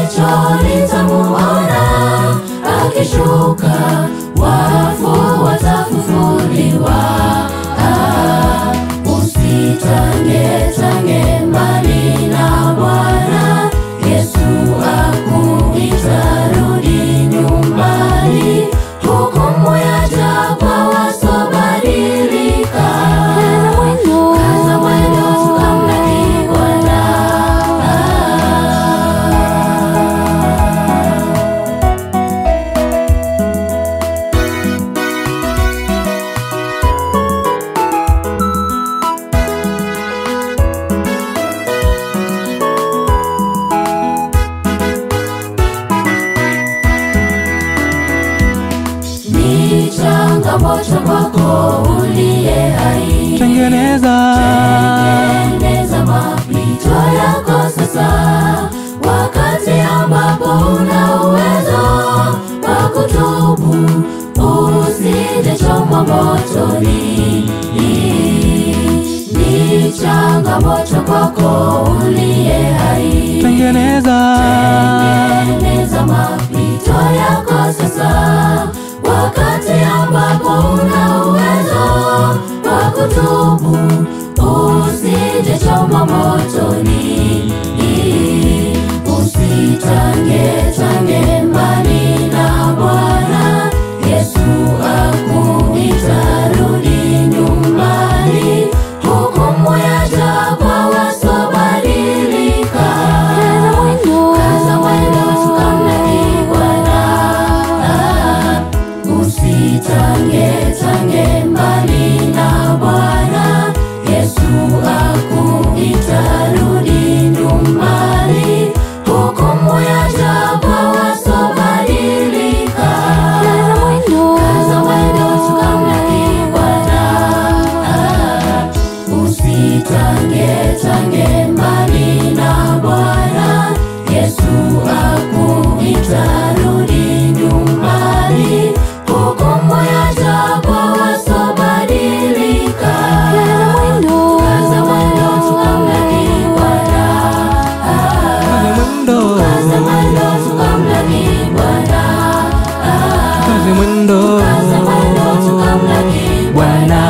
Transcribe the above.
jicho litamuona akishuka, wafu watafufuliwa. Ah, usitange tange mbali na Bwana Yesu akuita, rudi nyumbani. Hukumu yaja kwa wasobadilika. Kaza mwendo tukamlaki Bwana. Ni changamoto kwako uliye hai Tengeneza Tengeneza mapito yako sasa, wakati ambapo una uwezo wa kutubu, usije chomwa motoni. Ni changamoto kwako uliye hai Tengeneza Tengeneza mapito yako sasa, wakati ambapo una uwezo wa kutubu, usije chomwa motoni. Usitange tange mbali na Bwana Yesu akuita, rudi nyumbani. Hukumu yaja kwa wasobadilika. Kaza mwendo tukamlaki Bwana. Ah, Usitange tange mbali na Bwana Yesu akuita, rudi nyumbani. Hukumu yaja kwa wasobadilika. Kaza mwendo tukamlaki Bwana. Ah, Usitange tange mbali na Bwana Yesu akuita, rudi nyumbani. Hukumu yaja kwa wasobadilika. Kaza mwendo tukamlaki Bwana. Ah, Mwendo Kaza mwendo tukamlaki Bwana. Ah, Kazi mwendo Kaza mwendo tukamlaki Bwana.